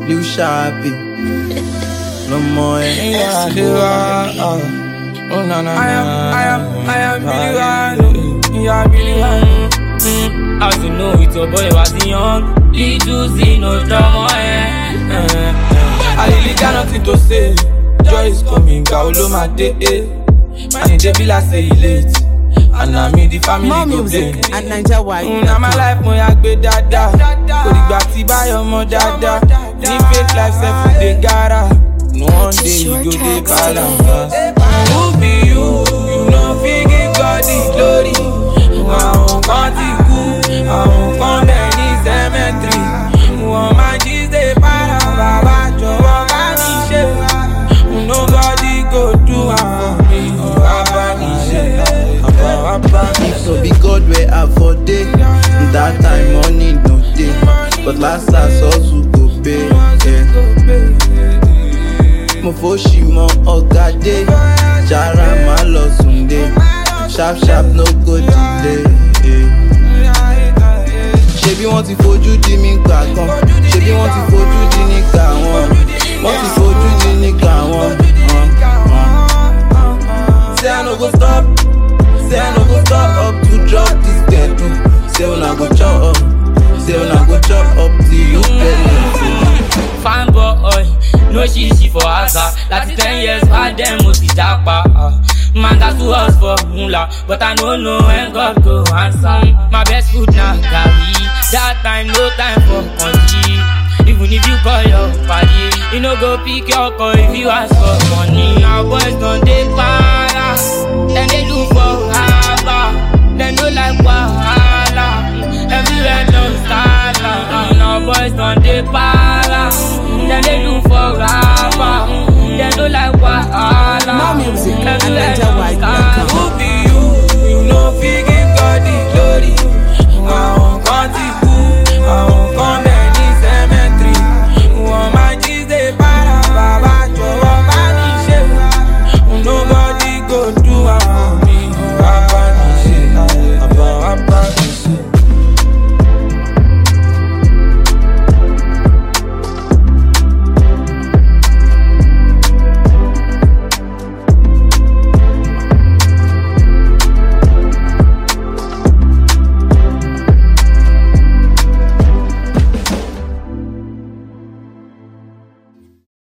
Lil Sharpie. No more Yeah, ẹ̀. they are. Oh, na, na, I am, na. I am, I am Billy One. You are Billy One. Mm, as you know, it's your boy was young. Little Z, no drama, eh. eh, eh. I really got nothing to say. Joy is coming, Kaolo my day. eh. Man, it dey be like say he late. And I mean the family More go music pay. at Niger White. Mm, na my life mo ya gbé dáadáa kò dìgbà tí báyọ̀ mọ dáadáa ní fake life sef we dey gara no one day you go dey balance. who be you you no fit give God the glory àwọn kan ti kú àwọn kan bẹ̀ ní cemetery wọ́n máa jí ṣe para bàbá jọ̀wọ́ bá mi ṣe nobody go do am for me bàbá mi ṣe bàbá mi ṣe. So be God where I for day. That time money no day. But last last hustle go pay. Yeah. Mo fo ṣì mọ ọ̀gá dé. Jara má lọ sùn dé. Sharp sharp no go delay. Yeah. Ṣebí wọ́n ti fojú di mí gbà kan. Ṣebí wọ́n ti fojú di ní gbà wọn. Wọ́n ti fojú di ní gbà wọn. Uh, uh. Say I no go stop. Say I no go stop up to drop this dead Say una go chop up. Say una go chop up till you pay. Fine boy, no shishi for asa. Láti ten years, bá dem mo ti japa. ah. Man got to us for mula, but I no know when God go answer. My best food na garri. That time, no time for country. Even if you call your party, you no go pick your call if you ask for money. Now boys don't dey para, then they look for haba. They no like wahala, everywhere don stala. Now boys don't dey para, then they look for haba. They no like wahala, More music at everywhere Niger don White. stala.